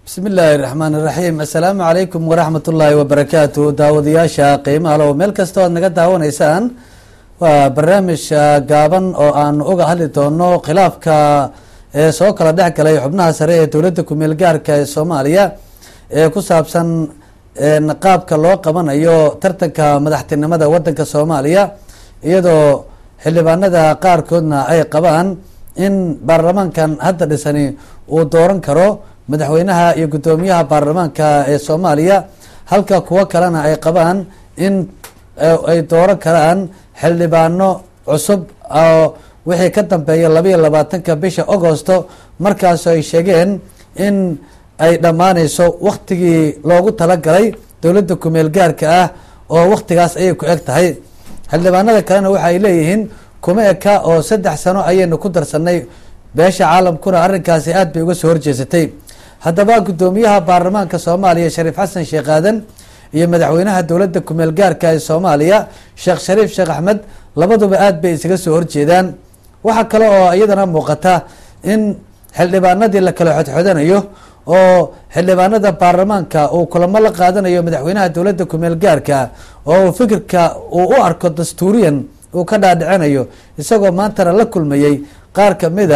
bismi illaahi raxmaan iraxiim assalaamu calaykum waraxmat ullaahi wabarakaatu daawadayaasha qiimaha low meel kasta oad naga daawanaysaan waa barnaamij gaaban oo aanu uga hadli doono khilaafka ee soo kala dhex galay xubnaha sare ee dowladda kumeel gaarka ee soomaaliya ee ku saabsan qaabka loo qabanayo tartanka madaxtinimada wadanka soomaaliya iyadoo xildhibaanada qaarkoodna ay qabaan in baarlamaankan hadda dhisani uu dooran karo madaxweynaha iyo guddoomiyaha baarlamaanka ee soomaaliya halka kuwo kalena ay qabaan in ay dooran karaan xildhibaano cusub oo wixii ka dambeeya labaiyo labaatanka bisha agosto markaas ay sheegeen in ay dhammaaneyso waktigii loogu talagalay dowladda kumeel gaarka ah oo waktigaas ayay ku eg tahay xildhibaanada kalena waxa ay leeyihiin kuma eka oo saddex sano ayaynu ku darsanay beesha caalamkuna arrinkaasi aad bay uga soo horjeesatay haddaba guddoomiyaha baarlamaanka soomaaliya shariif xasan sheekh aadan iyo madaxweynaha dowladda kumeel gaarka ee soomaaliya sheekh shariif sheekh axmed labaduba aad bay isaga soo horjeedaan waxaa kale oo iyadana muuqata in xildhibaanadii la kala xodxodanayo oo xildhibaanada baarlamaanka uu kulamo la qaadanayo madaxweynaha dowladda kumeel gaarka oo uu fikirka uu u arko dastuuriyan uu ka dhaadhicinayo isagoo maantana la kulmayey qaar kamida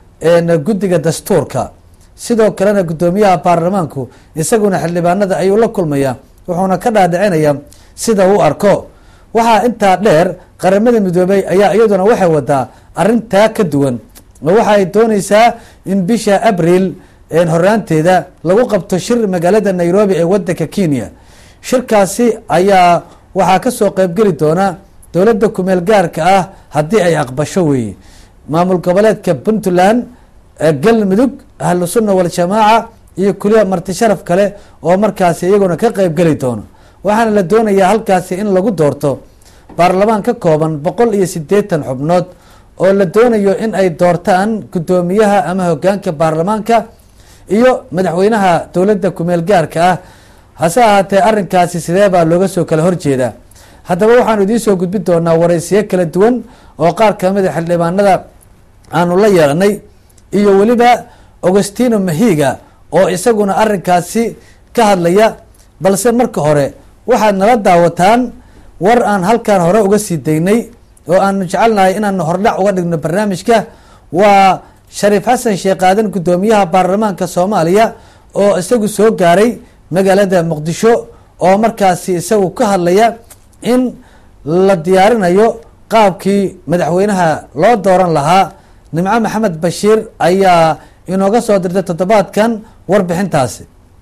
guddiga dastuurka sidoo kalena guddoomiyaha baarlamaanku isaguna xildhibaanada ayuu la kulmaya wuxuuna ka dhaadhicinaya sida uu arko waxaa intaa dheer qaramada midoobey ayaa iyaduna waxay wadaa arrintaa ka duwan oo waxa ay dooneysaa in bisha abriil horaanteeda lagu qabto shir magaalada nairobi ee wadanka kenya shirkaasi ayaa waxaa kasoo qeybgeli doona dowladda kumeel gaarka ah haddii ay aqbasho weeye maamul goboleedka puntland galmudug ahlu sunna waljamaaca iyo kuliya marti sharaf kale oo markaasi iyaguna ka qeybgeli doono waxaana la doonayaa halkaasi in lagu doorto baarlamaan ka kooban boqol iyo sideetan xubnood oo la doonayo in ay doortaan guddoomiyaha ama hogaanka baarlamaanka iyo madaxweynaha dowladda kumeel gaarka ah hase ahaatee arrinkaasi sidee baa looga soo kala horjeedaa haddaba waxaanu idiin soo gudbin doonaa waraysiyo kala duwan oo qaar kamida xildhibaanada aanu la yeelanay iyo weliba augustino mahiga oo isaguna arrinkaasi ka hadlaya balse marka hore waxaad nala daawataan war aan halkan hore uga sii daynay oo aanu jecelnahay inaanu hordhac uga dhigno barnaamijka waa shariif xasan sheekh aadan guddoomiyaha baarlamaanka soomaaliya oo isagu soo gaaray magaalada muqdisho oo markaasi isagu ka hadlaya in la diyaarinayo qaabkii madaxweynaha loo dooran lahaa nimco maxamed bashiir ayaa inooga soo dirtay toddobaadkan warbixintaasi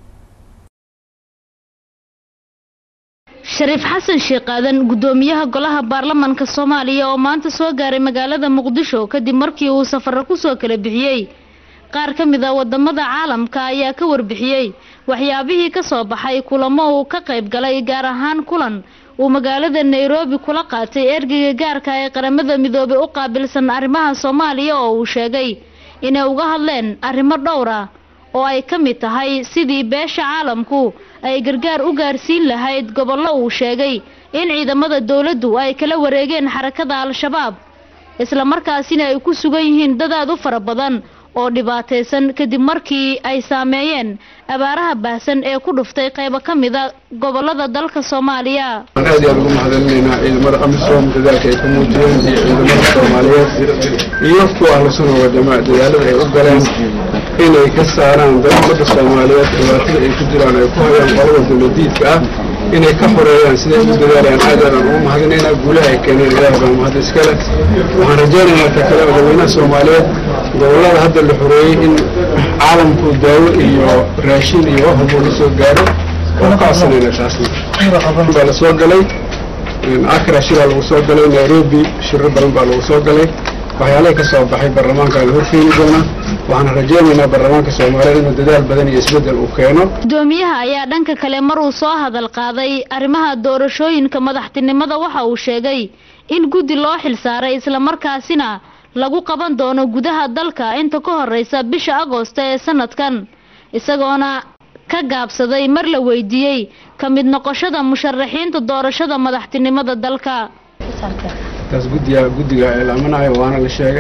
shariif xasan sheekh aadan guddoomiyaha golaha baarlamaanka soomaaliya oo maanta soo gaaray magaalada muqdisho kadib markii uu safaro kusoo kala bixiyey qaar ka mid a wadamada caalamka ayaa ka warbixiyey waxyaabihii ka soo baxay kulamo uu ka qayb galay gaar ahaan kulan uu magaalada nairobi kula qaatay ergeyga gaarka ee qaramada midoobay u qaabilsan arrimaha soomaaliya oo uu sheegay inay uga hadleen arrimo dhowr ah oo ay ka mid tahay sidii beesha caalamku ay gargaar u gaarsiin lahayd gobollo uu sheegay in ciidamada dowladdu ay kala wareegeen xarakada al-shabaab islamarkaasina ay ku sugan yihiin dadaad u fara badan oo dhibaataysan kadib markii ay saameeyeen abaaraha baahsan ee ku dhuftay qaybo ka mida gobolada dalka soomaaliya waan aad iyaan ugu mahadcelinaynaa ciidamada amisom dadaalka ay ku muujiyeen iyo ciidamada soomaaliyeed iyo kuwa ahlu sunna wa jamaaca dadaalada ay u galeen inay ka saaraan dadumada soomaaliyeed dhibaatada ay ku jiraan ay ku hayaan qolada dowladiidka ah inay ka xoreeyaan siday ugu dadaalayaan aad aadaan ugu mahadinaynaa guulaha ay keeneen ilaahay baa mahad iskale waxaan rajaynaynaa ta kale madaxweynaha soomaaliyeed gobolada hadda la xoreeyey in caalamku daawo iyo raashin iyo wax walbo la soo gaaro waan ka codsanayna taasna baa la soo galay akra shiraa lagu soo galay nairobi shiro badan baa lagu soo galay waxyaalaha ka soo baxay baarlamaanka la horkeeni doona waxaan rajaynaynaa baarlamaanka soomaaliya inuu dadaal badan iyo isbeddel uu keeno guddoomiyaha ayaa dhanka kale mar uu soo hadal qaaday arrimaha doorashooyinka madaxtinimada waxa uu sheegay in guddi loo xilsaaray islamarkaasina lagu qaban doono gudaha dalka inta ka horeysa bisha agoosto ee sanadkan isagoona ka gaabsaday mar la weydiiyey ka mid noqoshada musharaxiinta doorashada madaxtinimada dalka taas guddiga guddiga eelaamanayo waana la sheegay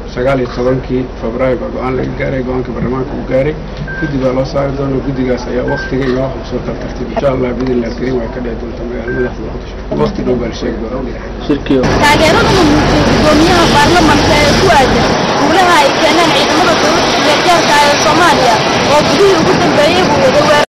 sagaal iyo tobankii febraayo baa go-aan laga gaaray go-aanka baarlamaanka uu gaaray guddi baa loo saari doona guddigaas ayaa waktiga iyo wax soo tartartay insha allah bidillah karim way ka dhici doonta magaalada madaxda muqdisho wakti dhow baa la sheegi doonaa taageerada uu muujiyey gudoomiyaha baarlamanka ee ku aadan guulaha ay keeneen ciidamada dowladda gargaarka ee soomaaliya oo gudihii ugu dambeeyey buu wada weer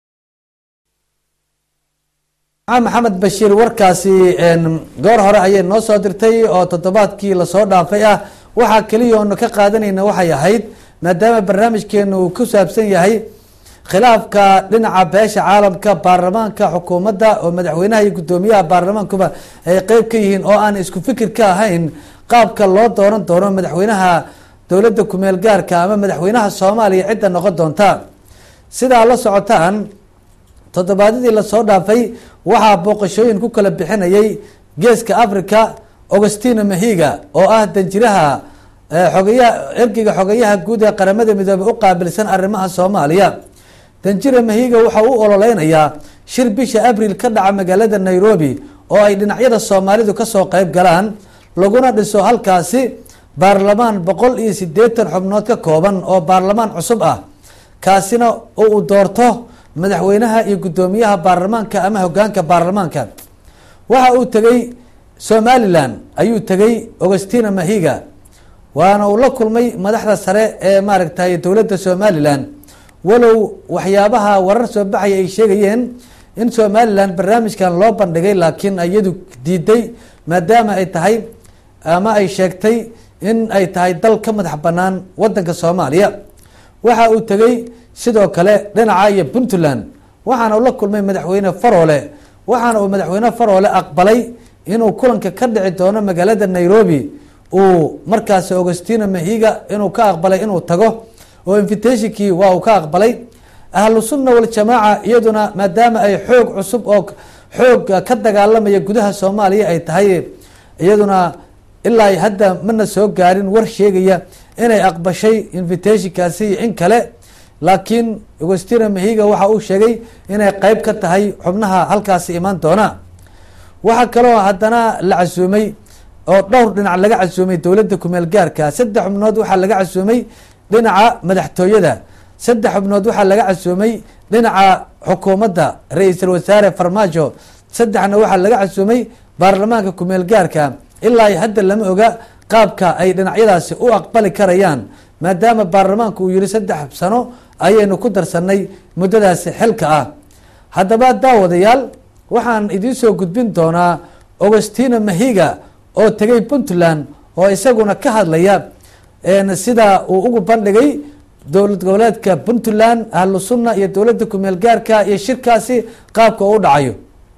maxamed bashiir warkaasi goor hore ayay noo soo dirtay oo toddobaadkii lasoo dhaafay ah waxaa keliya oonu ka qaadanayna waxay ahayd maadaama barnaamijkeenu uu ku saabsan yahay khilaafka dhinaca beesha caalamka baarlamaanka xukuumadda oo madaxweynaha iyo guddoomiyaha baarlamaankuba ay qeyb ka yihiin oo aan isku fikir ka ahayn qaabka loo dooran doono madaxweynaha dowladda kumeel gaarka ama madaxweynaha soomaaliya cidda noqon doonta sidaa la socotaan toddobaadyadii lasoo dhaafay waxaa booqashooyin ku kala bixinayay geeska africa augustino mahiga oo ah danjiraha xogayaha ergeyga xogayaha guud ee qaramada midoobey u qaabilsan arrimaha soomaaliya danjira mahiga waxa u ololeynayaa shir bisha abril ka dhaca magaalada nairobi oo ay dhinacyada soomaalidu kasoo qeyb galaan laguna dhiso halkaasi baarlamaan boqol iyo sideetan xubnood ka kooban oo baarlamaan cusub ah kaasina uu doorto madaxweynaha iyo guddoomiyaha baarlamaanka ama hogaanka baarlamaanka waxa uu tegey somalilan ayuu tegey augustina mahiga waana uu la kulmay madaxda sare ee maaragtay dowladda somalilan walow waxyaabaha warar soo baxaya ay sheegayeen in somalilan barnaamijkan loo bandhigay laakiin iyadu diiday maadaama ay tahay ama ay sheegtay in ay tahay dal ka madax banaan wadanka soomaaliya waxa uu tegey sidoo kale dhinaca iyo puntland waxaana uu la kulmay madaxweyne faroole waxaana uu madaxweyne faroole aqbalay inuu kulanka ka dhici doono magaalada nairobi uu markaasi augustino mahiga inuu ka aqbalay inuu tago oo invitationkii waa uu ka aqbalay ahlu sunna waljamaaca iyaduna maadaama ay xoog cusub oo xoog ka dagaalamaya gudaha soomaaliya ay tahay iyaduna ilaa hadda mana soo gaarin war sheegaya inay aqbashay invitationkaasi iyo in kale laakiin augustina mahiga waxa uu sheegay inay qeyb ka tahay xubnaha halkaasi imaan doona waxaa kaloo haddana la casuumay oo dhowr dhinac laga casuumay dowladda kumeel gaarka saddex xubnood waxaa laga casuumay dhinaca madaxtooyada saddex xubnood waxaa laga casuumay dhinaca xukuumadda ra-iisul wasaare farmaajo saddexna waxaa laga casuumay baarlamaanka kumeel gaarka ilaa hadda lama oga qaabka ay dhinacyadaasi u aqbali karayaan maadaama baarlamaanku uu yihi saddex sano ayaynu ku darsanay muddadaasi xilka ah haddaba daawadayaal waxaan idiin soo gudbin doonaa augustino mahiga oo tegay puntland oo isaguna ka hadlaya sida uu ugu bandhigay dowlad goboleedka puntland ahlu sunna iyo dowladda kumeel gaarka iyo shirkaasi qaabka uu u dhacayo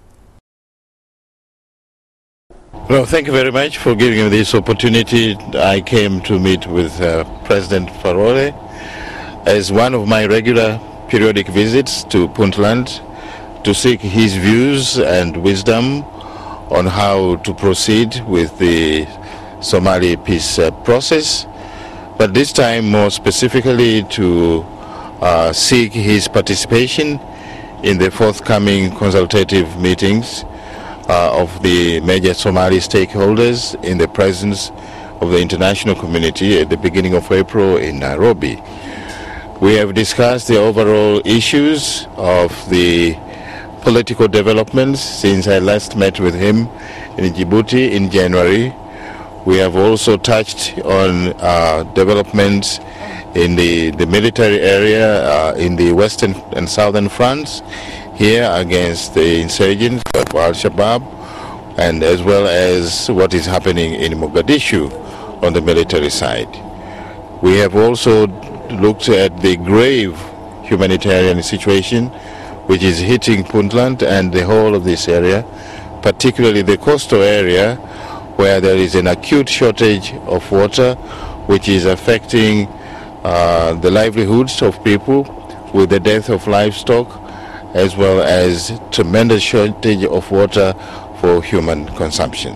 Well, thank you very much for giving me this opportunity. I came to meet with uh, President Farole as one of my regular periodic visits to Puntland to seek his views and wisdom on how to proceed with the Somali peace uh, process, but this time more specifically to uh, seek his participation in the forthcoming consultative meetings uh, of the major Somali stakeholders in the presence of the international community at the beginning of April in Nairobi. We have discussed the overall issues of the political developments since I last met with him in Djibouti in January. We have also touched on uh, developments in the, the military area uh, in the western and southern fronts here against the insurgents of Al-Shabaab and as well as what is happening in Mogadishu on the military side. We have also looked at the grave humanitarian situation which is hitting Puntland and the whole of this area, particularly the coastal area where there is an acute shortage of water which is affecting uh, the livelihoods of people with the death of livestock as well as tremendous shortage of water for human consumption.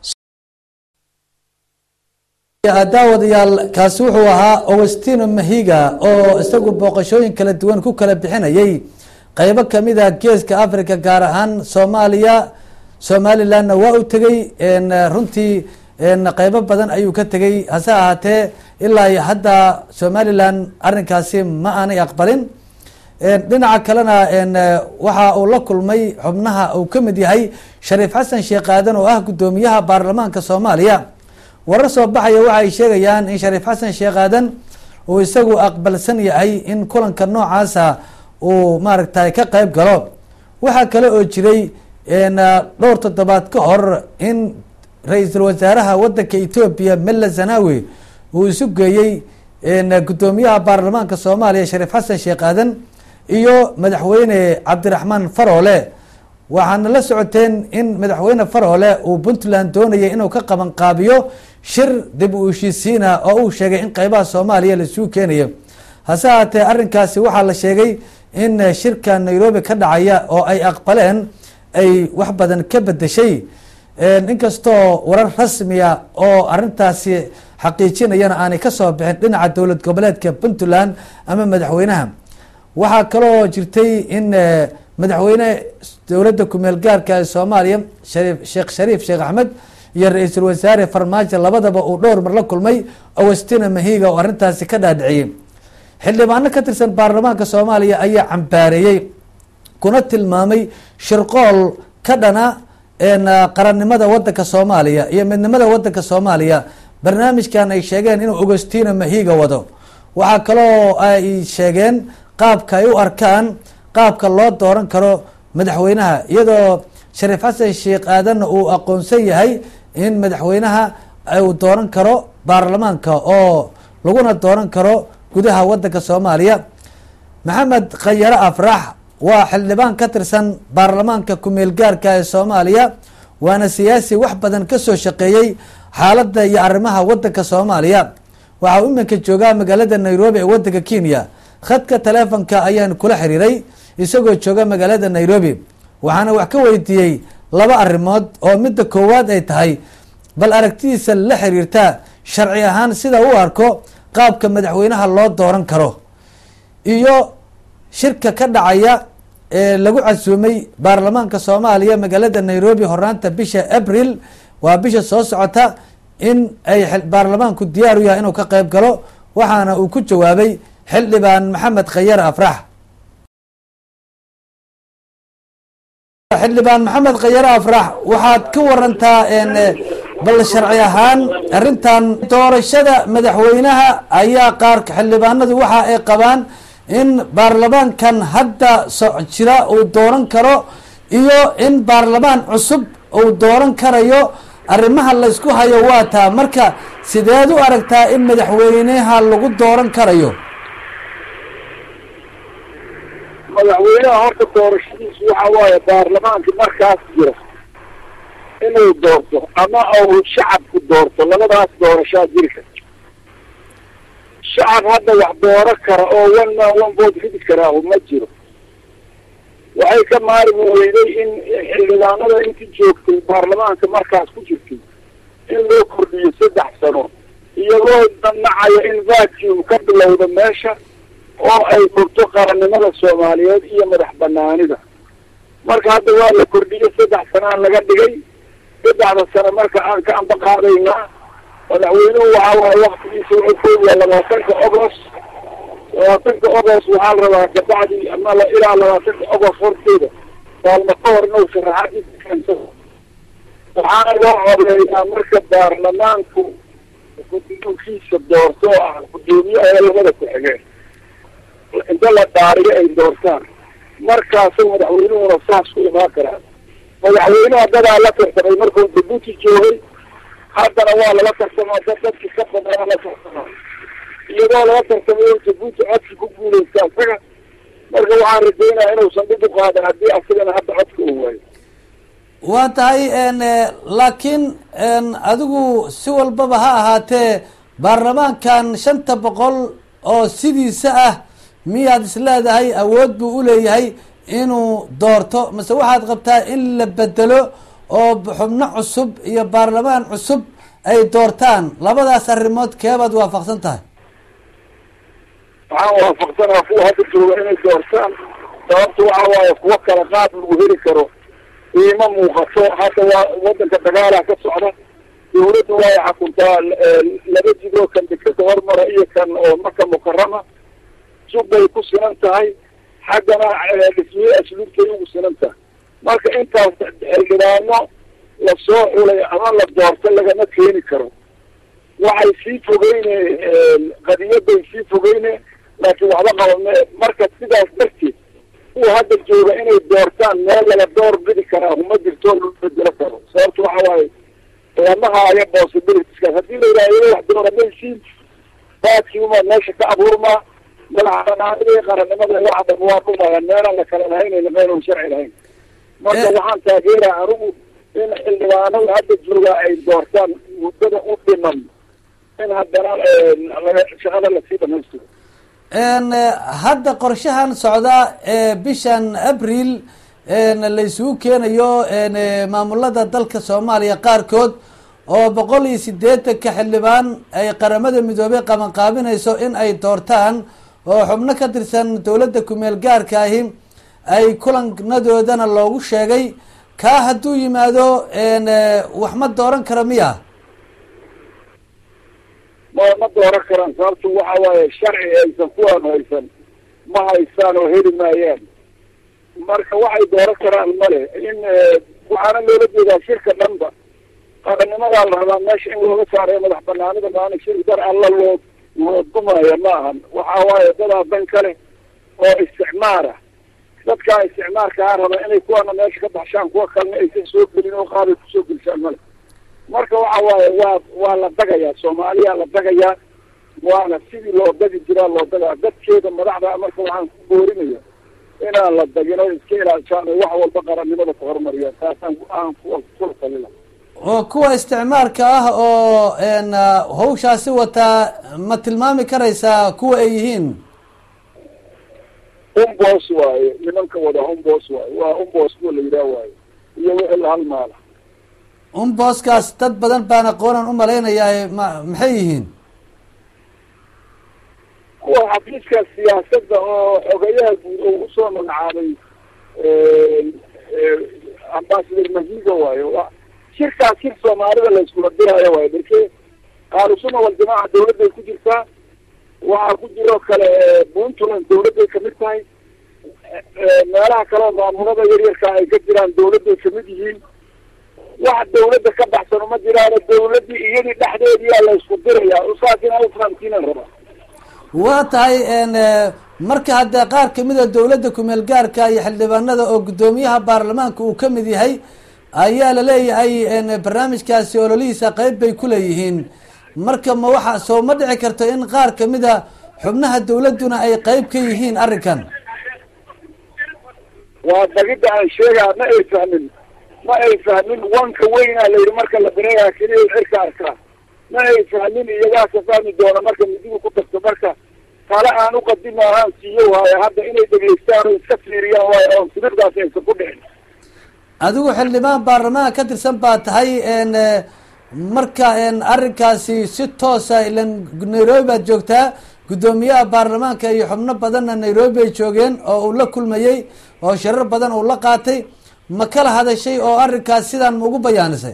daawadayaal kaasi wuxuu ahaa augustino mahiga oo isagu booqashooyin kala duwan ku kala bixinayay qeybo kamida geeska africa gaar ahaan soomaaliya somalilandna waa u tegey runtii qeybo badan ayuu ka tegey hase ahaatee ilaa iyo hadda somalilan arrinkaasi ma aanay aqbalin dhinaca kalena waxa uu la kulmay xubnaha uu ka mid yahay shariif xasan sheekh aadan oo ah guddoomiyaha baarlamaanka soomaaliya warar soo baxaya waxa ay sheegayaan in shariif xasan sheekh aadan uu isagu aqbalsan yahay in kulanka noocaasa uu maaragtay ka qeyb galo waxaa kale oo jiray dhowr toddobaad ka hor in ra-iisul wasaaraha wadanka etoobiya mella zanawi uu isu geeyey guddoomiyaha baarlamaanka soomaaliya shariif xasan sheekh aadan iyo madaxweyne cabdiraxmaan faroole waxaana la socoteen in madaxweyne faroole uu puntland doonayay inuu ka qaban qaabiyo shir dib u heshiisiina oo uu sheegay in qeybaha soomaaliya laisugu keenayo hase haatee arrinkaasi waxaa la sheegay in shirka nairobi ka dhacaya oo ay aqbaleen ay wax badan ka bedeshay inkastoo warar rasmiya oo arrintaasi xaqiijinayana aanay kasoo bixin dhinaca dowlad goboleedka puntland ama madaxweynaha waxaa kaloo jirtay in madaxweyne dowladda kumeel gaarka ee soomaaliya shariif sheekh shariif sheekh axmed iyo ra-iisul wasaare farmaajo labadaba uu dhowr mar la kulmay awastina mahiga oo arrintaasi ka dhaadhiciyey xildhibaano ka tirsan baarlamaanka soomaaliya ayaa cambaareeyey kuna tilmaamay shirqool ka dhana qarannimada wadanka soomaaliya iyo midnimada wadanka soomaaliya barnaamijkan ay sheegeen inuu augostina mahiga wado waxaa kaloo ay sheegeen qaabka ay u arkaan qaabka loo dooran karo madaxweynaha iyadoo shariif xasan sheekh aadanna uu aqoonsan yahay in madaxweynaha uu dooran karo baarlamaanka oo laguna dooran karo gudaha wadanka soomaaliya maxamed khayare afrax waa xildhibaan ka tirsan baarlamaanka kumeel gaarka ee soomaaliya waana siyaasi wax badan kasoo shaqeeyey xaaladda iyo arrimaha wadanka soomaaliya waxaa iminka joogaa magaalada nairobi ee wadanka kenya khadka taleefonka ayaan kula xiriiray isagoo jooga magaalada nairobi waxaana wax ka weydiiyey laba arrimood oo midda koowaad ay tahay bal aragtidiisa la xiriirta sharci ahaan sida u arko qaabka madaxweynaha loo dooran karo iyo shirka ka dhacaya ee lagu casuumay baarlamaanka soomaaliya magaalada nairobi horaanta bisha abril waa bisha soo socota in ay baarlamaanku diyaar u yahay inuu ka qeyb galo waxaana uu ku jawaabay xildhibaan maxamed khayar afrax xildhibaan maxamed khayare afrax waxaad ka warantaa bal sharci ahaan arrintan doorashada madaxweynaha ayaa qaar xildhibaanadu waxa ay qabaan in baarlamaankan hadda so jira uu dooran karo iyo in baarlamaan cusub uu dooran karayo arrimaha laysku hayo waa taa marka sideed u aragtaa in madaxweynaha lagu dooran karayo madaxweynaha horta doorashadiisu waxa waaye baarlamaanka markaas jira inuu doorto ama uu shacabku doorto labadaas doorashaa jiri karta shacab hadda wax dooro kara oo one man one vote ridi karaahu ma jiro waxay ka maarmi weyday in xildhibaanada intii joogtay baarlamaanka markaas ku jirtay in loo kordhiyo saddex sano iyagoo damnacaya in vacuum ka bilowda meesha oo ay furto qarannimada soomaaliyeed iyo madax banaanida marka hadda waa la kordhiyey saddex sanaan laga dhigay saddexda sano marka aan ka amba qaadaynaa madaxweynuhu waxa waaye waktigiisa wuxuu koobiyaa labaatanka ogost labaatanka ogost waxaa la rabaa kabacdi ama ilaa labaatanka ogost horteeda maalmo ka hor inuu sharaxadiisa keensado waxaana loo codeeyaa marka baarlamaanku guddoonkiisa doorto oo ah guddoomiye ee labada ku-xigeen inta la dhaariyo ay doortaan markaasa madaxweynuhuna saas ku imaan karaa madaxweynuha dadaa la tartamay markuu jabuuti joogay haddana waa lala tartamaa dad dadki ka badana la tartamaa iyadoo lala tartamay oo jabuuti codki ku guuleysta isaga marka waxaan rajaynaya inuusan dhib u qaadan haddii asagana hadda codka uu waayo waa tahay laakiin adigu si walbaba ha ahaatee baarlamaankan shanta boqol oo sidiisa ah miyaad is leedahay awood buu uleeyahay inuu doorto mase waxaad qabtaa in la bedelo oo xubno cusub iyo baarlamaan cusub ay doortaan labadaas arrimood keebaad waafaqsan tahay waxaan waafaqsanaa kuwa hadda jooga inay doortaan sababta waxa waaye kuwo kala qaad lagu heli karo iima muuqato hadda waa wadanka dagaalaha ka socda dawladdu way xakuntaa laba jidoo kan dekada hormara iyo kan oo maka mukarama subbay ku sinan tahay xaggana dhismiye asluubtay ugu sinan tahay marka intaas xildhibaano lasoo xulay ama la doorto lagama keeni karo waxay sii fogeyne qadiyaday sii fogeyne laakiin waxba qabame marka sidaas darteed kuwa hadda jooga inay doortaan meel laga door bidi karaa uma jirto loo bedelo karo sababta waxa waaye lama haayo possibilitieskaas haddii la yidhaha wax dooramaysiin baadkii umaa meesha ka abuurmaa madaxbanaanidii qarannimada waxa dhan waa dhumaya meelaan la kala lahaynayna meelan sharci lahayn marka waxaan taageeraa anigu in xildhibaanada hadda jooga ay doortaan muddada u dhiman in haddana laga shaqada lasii dhamaystiro hadda qorshahan socda ee bishan abril laysugu keenayo maamulada dalka soomaaliya qaarkood oo boqol iyo sideetanka xildhibaan ay qaramada midoobey qabanqaabinayso in ay doortaan oo xubno ka tirsan dowladda kumeel gaarka ahi ay kulannadoodana loogu sheegay kaa hadduu yimaado wax ma dooran kara miya ma ma dooran karaan sababtu waxa waaye sharci aysan kuwaan haysan ma haystaan oo heli maayaan marka waxay dooran karaan male in waxaana loola jeedaa shirka dhanba qarannimadaa la rabaa meesha in looga saarayo madax banaanida maana shir dar alla loo loo dumaya ma ahan waxa waaye dadaa dan kale oo isticmaara dadkaa isticmaarkaa raba inay kuwana meesha ka baxshaan kuwa kalena aysan soo gelin oo qaabay kusoo gelisaan male marka waxa waaye waa waa la dagayaa soomaaliya la dagayaa waana sidii loo dagi jiraa loo dagaa dadkeeda madaxda marka waxaan ku boorinaya inaan la dagin oo iska ilaashaan oo wax walba qarannimada ku horumariyaan taasaan aan kula talila oo kuwa isticmaarka ah oo hawshaasi wataa ma tilmaami karaysaa kuwa ay yihiin umbos waaye nimanka wada umbos waaye waa umbos kuwa la yidhaah waaye iyo wixii la halmaala umbooskaas dad badan baan aqoonan umalaynayaa ma maxay yihiin kuwa xafiiska siyaasadda oo xogeyaha guud oo usoo magacaabay ambasador mahiga waayo shirkaas shir soomaalida la iskula diraayo waayo darke qaalusuna waljamaaca dawladday ku jirtaa waxaa ku jiroo kale puntland dawladday kamid tahay meelaha kaleo maamulada yaryarka ay ka jiraan dawladday kamid yihiin wax dawladda ka baxsan uma jiraano dawladdii iyadii dhexdeediyaa la isku dirayaa usaakin alfahamkiinan rabaa waa tahay marka haddee qaar kamid a dowladda kumeel gaarka iyo xildhibaanada oo guddoomiyaha baarlamaanka uu kamid yahay ayaa laleeyahay barnaamijkaasi ololihiisa qeyb bay kuleeyihiin marka ma waxa soo ma dhici karto in qaar kamid a xubnaha dawladduna ay qeyb ka yihiin arrinkan waa dagidda aan sheegaa ma ay fahmin ma ay fahmin wanka weynaa layidhi marka la bireegaa keliya cirka arkaa ma ay fahmin iyagaa ka fahmi doona marka midigu ku darto marka tale aan uqadimo ahaan siiyo waayo hadda inay dhegeystaan oo iska fiiriyaan waayo oon sibirdaas aysan ku dhicin adigu xildhibaan baarlamaanka ka tirsan baa tahay marka arrinkaasi si toosa ilan nairobi baad joogtaa guddoomiyaha baarlamaanka iyo xubno badanna nairobi ay joogeen oo uu la kulmayey oo shirar badan uu la qaatay ma kala hadashay oo arrinkaas sidaan ma ugu bayaanisay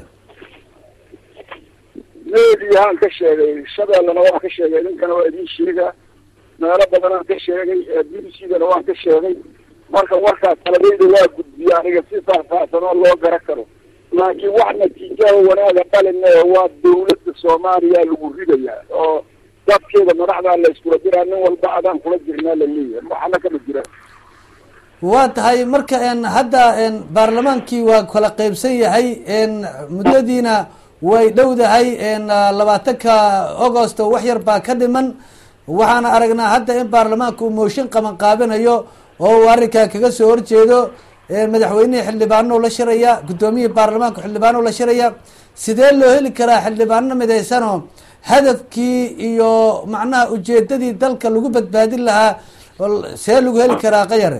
mediyahaan ka sheegay shabeellana waan ka sheegay ninkana waa idiin sheegaa meelo badanaan ka sheegay b b c dana waan ka sheegay marka warkaas taladayda waa gudbiya aniga si faahfaahsan oo loo gara karo laakiin wax natiijaha wanaaga dhalina waa dawladda soomaaliya lagu ridayaa oo dadkeeda madaxdaa la iskula diraa nin walba adaan kula jirnaa la leeyahay waxna kama jiraan waa tahay marka hadda baarlamaankii waa kala qeybsan yahay muddadiina way dhowdahay labaatanka augost wax yar baa ka dhiman waxaana aragnaa hadda in baarlamaanka uu mooshin qaban qaabinayo oo uu arrinkaa kaga soo horjeedo madaxweynihii xildhibaano la shiraya guddoomiyihii baarlamaanka xildhibaano la shiraya sidee loo heli karaa xildhibaano midaysanoo hadafkii iyo macnaha ujeedadii dalka lagu badbaadin lahaa see lagu heli karaa qayare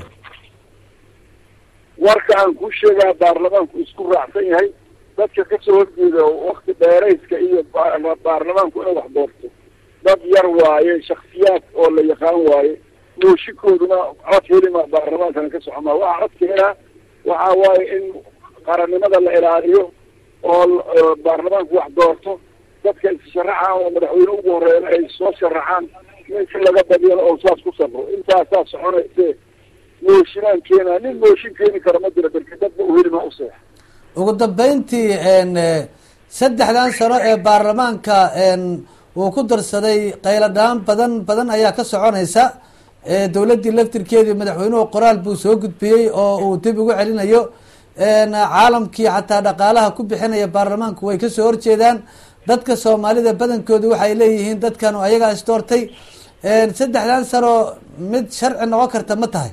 warka aan kuu sheegaa baarlamaanku isku raacsan yahay dadka kasoo horjeeda wakti dheerayska iyo baarlamaanku inay wax doorto dad yar waaye shaksiyaad oo la yaqaan waaye mooshinkooduna cod helima baarlamaankana ka socomaa waxa codka helaa waxa waaye in qarannimada la ilaaliyo oo baarlamaanku wax doorto dadka is-sharaxaan oo madaxweyne ugu horeeyana ay soo sharaxaan ninka laga badiyana oo saas ku sabro intaasaa soconayse mooshinaan keenaa nin mooshin keeni kara ma jiro darka dadba uhelima useex ugu dambeyntii saddexdan sano ee baarlamaanka uu ku darsaday qayladhaan badan badan ayaa ka soconaysa dowladdii laftirkeedii madaxweynuhu qoraal buu soo gudbiyey oo uu dib ugu celinayo caalamkii xataa dhaqaalaha ku bixinaya baarlamaanku way kasoo horjeedaan dadka soomaalida badankoodu waxay leeyihiin dadkan ayagaa isdoortay saddexdan sano mid sharci noqon karta ma tahay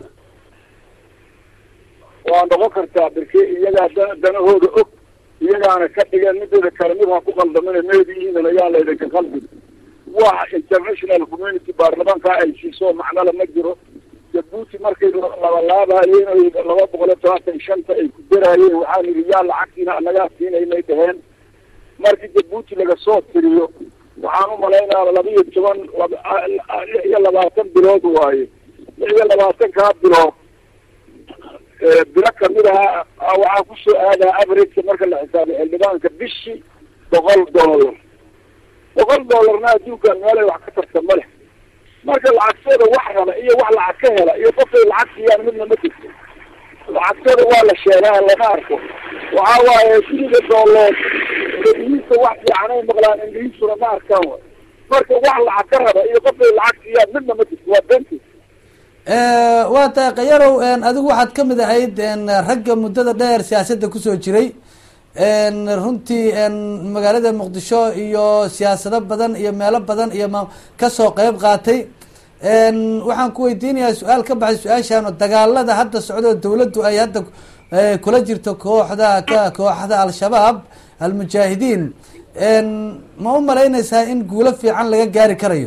waa noqon kartaa birke iyagaa da danahooda og iyagaana ka dhigeen midooda kale mid ha ku qaldamina meedihiinan ayaa laydinka qaldin wax international community baarlamaanka ay siiso macnala ma jiro jabuuti markay labalaabayeen oy laba boqol iyo todobaatan shanta ay ku daraayeen waxaa nidhi yaa lacagtiina anagaa siinaynay dhaheen markii jabuuti laga soo tiriyo waxaan umalaynaa laba iyo toban lix iyo labaatan bilood waaye lix iyo labaatankaa bilood bilo kamid aha waxaa kusoo aadaa averageka marka la xisaabiyo xildhibaanka bishii boqol dollar boqol dollarna adduunkan meelay wax ka tarta ma leh marka lacagtooda wax raba iyo wax lacag ka hela iyo qofay lacag siiyaan midna ma jirto lacagtooda waa la sheegaa lama arko waxa waaye siliga doolood indhihiisa wax fiicanay maqlaan indhihiisuna ma arkaan way marka wax lacag ka raba iyo qofay lacag siiyaan midna ma jirto waa benti waa tahay kayarow adigu waxaad kamid ahayd ragga muddada dheer siyaasadda kusoo jiray runtii magaalada muqdisho iyo siyaasado badan iyo meelo badan iyo m kasoo qeyb qaatay waxaan ku weydiinayaa su-aal ka baxay su-aashaan oo dagaalada hadda socdoo dawladdu ay hadda kula jirto kooxda kooxda al-shabaab almujaahidiin ma u malaynaysaa in guulo fiican laga gaari karayo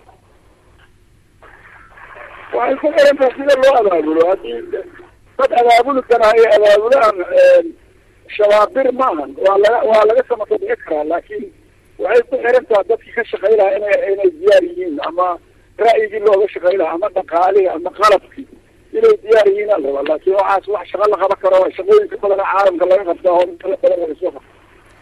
waxay ku xirantaha sida loo abaabulo haddii dad abaabuli karaa ay abaabulaan shabaabir maahan waa laga waa laga samaka bixi karaa laakiin waxay ku xiran taha dadkii ka shaqay lahaa ina inay diyaar yihiin ama ra'yigii looga shaqay lahaa ama dhaqaalihii ama qalabkii inay diyaar yihiin al rabaa laakiin waxaas wax shaqa la qaban karo shaqooyinka badana caalamka laga qabtaa oo inta badan laga soo qabta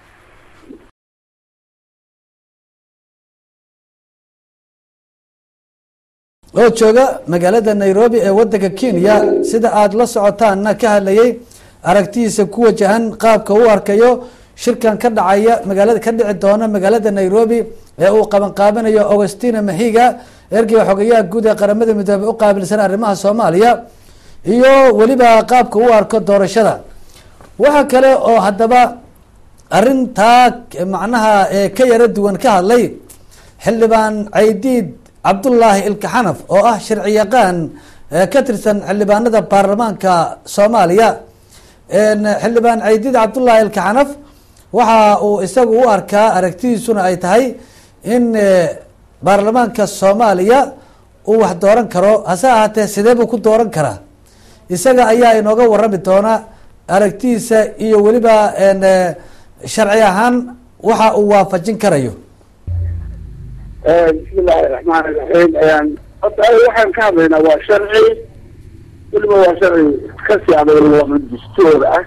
oo jooga magaalada nairobi ee wadanka kenya sida aada la socotaanna ka hadlayay aragtidiisa ku wajahan qaabka u arkayo shirkan ka dhacaya magaalada ka dhici doona magaalada nairobi ee uu qaban qaabinayo augustina mahiga ergeyga xogayaha guud ee qaramada midoobey u qaabilsan arrimaha soomaaliya iyo weliba qaabka u arko doorashada waxa kale oo haddaba arrintaa macnaha ka yaro duwan ka hadlay xildhibaan caydiid cabdullaahi ilkaxanaf oo ah sharci yaqaan ka tirsan xildhibaanada baarlamaanka soomaaliya xildhibaan caydiid cabdullaahi ilkaxanaf waxa uu isagu u arkaa aragtidiisuna ay tahay in baarlamaanka soomaaliya uu wax dooran karo hase ahaatee sidee buu ku dooran karaa isaga ayaa inooga warami doona aragtidiisa iyo weliba sharci ahaan waxa uu waafajin karayo bismillahi raxmaan iraxiim horta waxaan ka hadlaynaa waa sharci weliba waa sharci kasi adag dastuur ah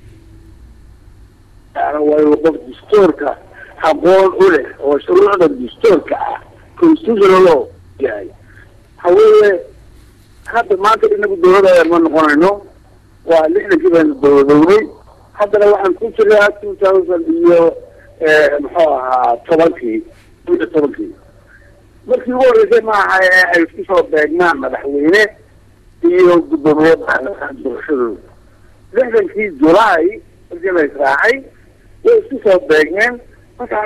yani waa qof dastuurka aqoon u leh oo shuruucda dastuurka ah constitutional law yahay haweeye hadda maanta inagu dawladayaan ma noqonayno waa lixdankii baynu dawladownay haddana waxaan ku jiraa two thousand iyo muxuu ahaa tobankii kun iyo tobankii markii ugu horreysay maaha ee ay isku soo beegmaan madaxweyne iyo guddoomiye doorashadooda lixdankii julaay markii la israacay way isku soo beegmeen markaa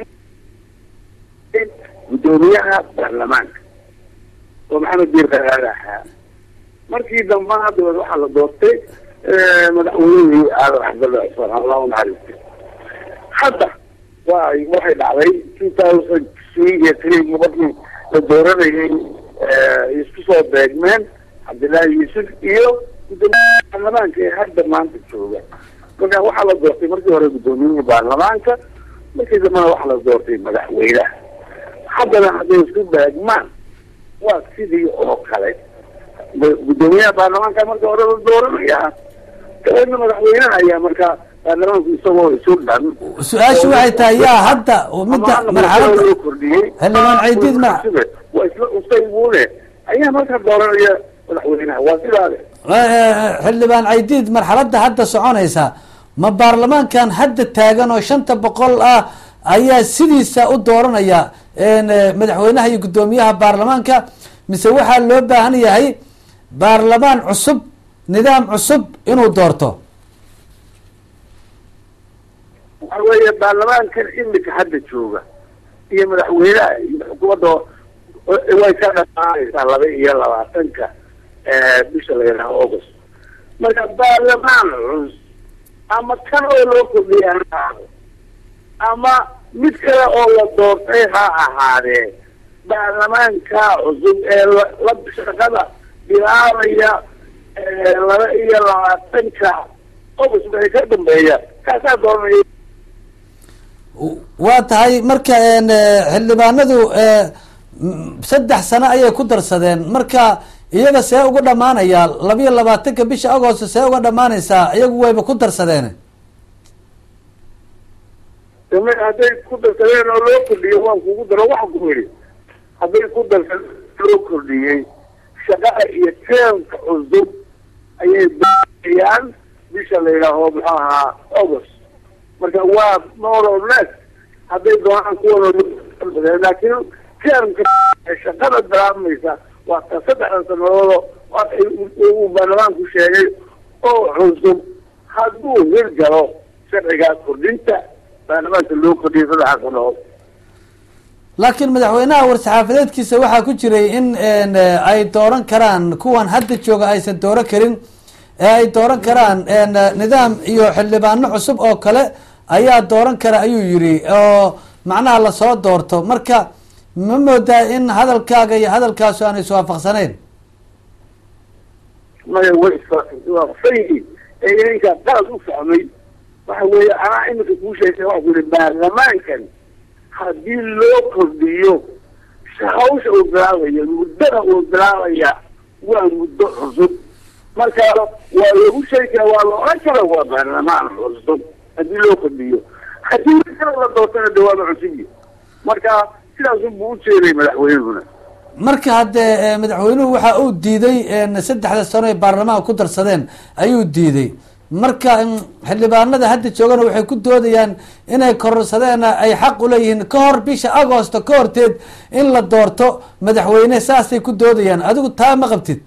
guddoomiyaha baarlamaanka oo maxamed biir qaraada ahaa markii dambana dabeed waxaa la doortay madaxweynihii aadan cabdulla cusmaan allah u naxariistay hadda waa waxay dhacday two thousand three iyo three markii la dooranayay isku soo beegmeen cabdillaahi yuusuf iyo guddoomiyaha baarlamaanka ee hadda maanta jooga marka waxaa la doortay markii hore guddoomiyihii baarlamaanka markii dambena waxaa la doortay madaxweynaha haddana hadday isku beegmaan waa sidii oo kale guddoomiyaha baarlamaanka marka hore la dooranaya dabeedna madaxweynaha ayaa markaa baarlamaanku isagoo isu dhan su-aashu waxay tahay yaa hadda midda marxaladda loo kordhiyey xildhibaan caydiid ma waa isla ustaybuune ayaa markaa dooranaya madaxweynaha waa sidaade xildhibaan caydiid marxaladda hadda soconaysa ma baarlamaankan hadda taagan oo shanta boqol ah ayaa sidiisa u dooranaya madaxweynaha iyo guddoomiyaha baarlamaanka mise waxaa loo baahan yahay baarlamaan cusub nidaam cusub inuu doorto waxa weeye baarlamaankan imika hadda jooga iyo madaxweynaha iyo xukuumadda way ka dhamaanaysaa laba iyo labaatanka bisha la yidhaha august marka baarlamaan cus ama kan oo loo kordhiya ha ahaado ama mid kale oo la doortay ha ahaadee baarlamaanka cusub ee la shaqada bilaabaya laba iyo labaatanka august waxay ka dambeeya kaasaa dooranaya waa tahay marka xildhibaanadu saddex sano ayay ku darsadeen marka iyaga see uga dhamaanaya labiyo labaatanka bisha agost see uga dhamaanaysaa iyagu wayba ku darsadeen dama hadday ku darsadeen oo loo kordhiyo waan kugu daro waxaan ku yidhi hadday ku darsadeen loo kordhiyey shaqada iyo teemka cusub ayay baayaan bisha la yidhaaho muxuu ahaa august marka waa more or less hadday doonaan kuwan laakiin teemka shaqada bilaabmaysa waa ka saddexda sanadoodo uu baarlamaanku sheegay oo cusub hadduu hirgalo sharcigaas kordhinta baarlamaanka loo kordhiyay saddexa sanadood laakiin madaxweynaha war-saxaafadeedkiisa waxaa ku jiray in ay dooran karaan kuwan hadda jooga aysan dooran karin ee ay dooran karaan nidaam iyo xildhibaano cusub oo kale ayaa dooran kara ayuu yiri oo macnaha lasoo doorto marka ma moodaa in hadalkaaga iyo hadalkaasu aan iswaafaqsanayn maya way iswaafaqsan yihiin ee ininkaa qalad u fahmay waxa weeye anaa imika kuu sheegay waa ku yihi baarlamaankan haddii loo kordhiyo hawsha uu bilaabaya muddada uu bilaabaya waa muddo cusub marka waa lagu sheegi kara waa la oran kara waa baarlamaan cusub haddii loo kordhiyo haddii kala la doortana de waaba cusubyi marka sidaasun buu u jeeday madaxweynehuna marka haddee madaxweynuhu waxa uu diiday saddexda sano ay baarlamaanka ku darsadeen ayuu diiday marka xildhibaanada hadda joogana waxay ku doodayaan inay kororsadeen ay xaq uleeyihiin ka hor bisha agosto ka horteed in la doorto madaxweyne saasay ku doodayaan adigu taa ma qabtid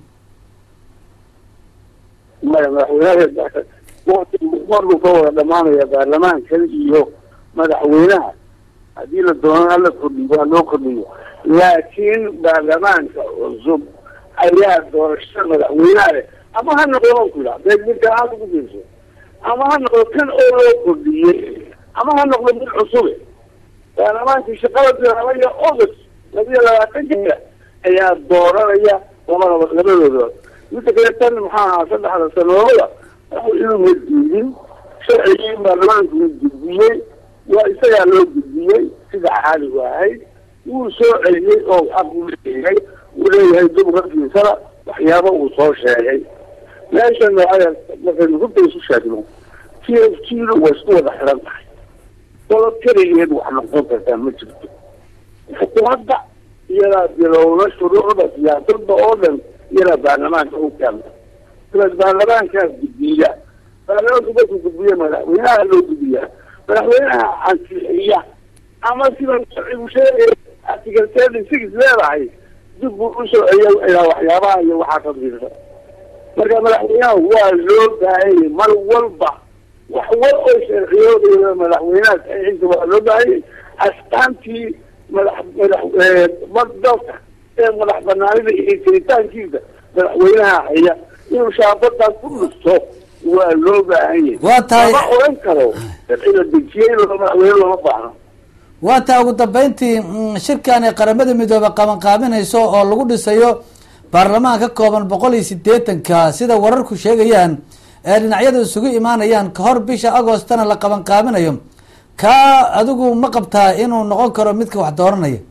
maya madaxweynaha wati markuu ka wada dhamaanaya baarlamaankan iyo madaxweynaha haddii la doono hala kordhiyo waa loo kordhiyo laakiin baarlamaanka cusub ayaa doorashada madaxweynaha leh ama ha noqdo ku yidha hadday midka aada ugu fiirso ama ha noqdo kan oo loo kordhiyey ama ha noqdo mid cusube baarlamaankii shaqada bilaabaya august labiyo labaatanka ayaa dooranaya labadaba labadooda midda kale tan maxaa ahaa saddexda sanadooda inuuna diidin sharcigii baarlamaanku uu gudbiyey waa isagaa loo gudbiyey sida caadigu ahayd wuu soo celiyey oo xaq u leeyahay uu leeyahay dumarkiisana waxyaaba uu soo sheegay meeshan markaynu runta isu sheegno t f t-du waa isku wada xiran tahay dolo keligeed wax noqon kartaa ma jirto xukuumadda iyadaa bilowda shuruucda siyaasadda oo dhan iyadaa baarlamaanka u keenta sidaas baarlamaankaas gudbiya baarlamaanku markuu gudbiya madaxweynaha loo gudbiyaa madaxweynaha ansixiya ama sida sharcigu sheegay article thirty six leedahay dib buu usoo celiya ilaa waxyaabaha iyo waxaa ka fiirsan marka madaxweynaha waa loo baahanyay mar walba wax wal oo sharciyooda madaxweynaha saxiixiisa waa loo baahanyay astaantii madax madax dalka ee madax banaanida iyo jiritaankiisa madaxweynaha haya inuu shaabadaas ku dhusto waa loo baahanyay waa tahay lama oran karo sharci la dejiyey madaxweyne looma baahno waa taa ugu dambeyntii shirkan ay qaramada midoobe qabanqaabinayso oo lagu dhisayo baarlamaan ka kooban boqol iyo sideetanka sida wararku sheegayaan ee dhinacyada isugu imaanayaan kahor bisha agostana la qabanqaabinayo kaa adigu ma qabtaa inuu noqon karo midka wax dooranaya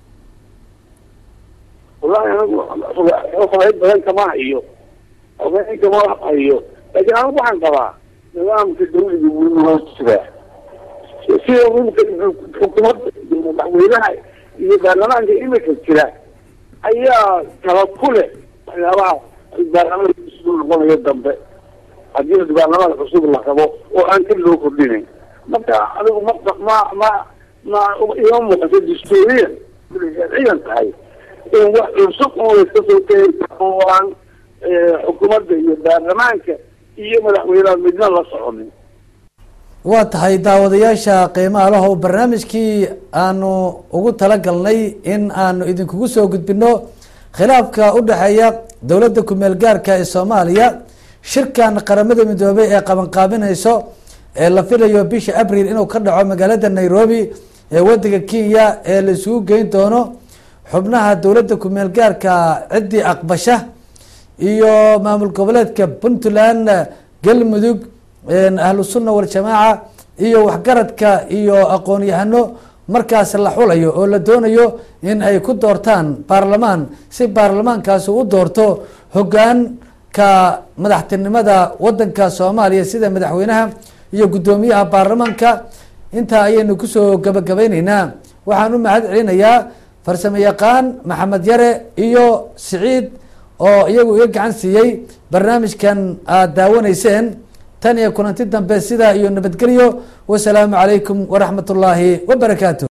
wallahi anigu xogeyn badan kama hayo xogeyn kama hayo laakiin anigu waxaan qabaa nidaamka dawliga wuu loo jiraa sida imika xukuumadda iyo madaxweynaha iyo baarlamaanka imika jira ayaa tala ku leh waxyaabaha baarlamaanka cusub noqonayo dambe haddii baarlamaanka cusub la rabo oo aan ka loo kordhinayn marka adigu ma ma ma ma ima muuqato dastuuriyan sharciyan tahay in wax cusub oo layska soo keeni oo aan xukuumadda iyo baarlamaanka iyo madaxweynaha midna la soconin waa tahay daawadayaasha qiimaha lahow barnaamijkii aanu ugu talagalnay in aanu idinkugu soo gudbino khilaafka udhexeeya dowladda kumeel gaarka ee soomaaliya shirkan qaramada midoobay ee qabanqaabinayso ee la filayo bisha abril inuu ka dhaco magaalada nairobi ee wadanka kenya ee la isugu geyn doono xubnaha dowladda kumeel gaarka ciddii aqbasha iyo maamul goboleedka puntland galmudug ahlu sunna waljamaaca iyo waxgaradka iyo aqoon-yahano markaas la xulayo oo la doonayo in ay ku doortaan baarlamaan si baarlamaankaasi u doorto hogaanka madaxtinimada wadanka soomaaliya sida madaxweynaha iyo guddoomiyaha baarlamaanka intaa ayaynu kusoo gabagabayneynaa waxaan u mahad celinayaa farsamo yaqaan maxamed yare iyo siciid oo iyagu iga gacan siiyey barnaamijkan aada daawanayseen tan iyo kulanti dambe sidaa iyo nabadgelyo wasalaamu calaykum waraxmat ullaahi wabarakaatu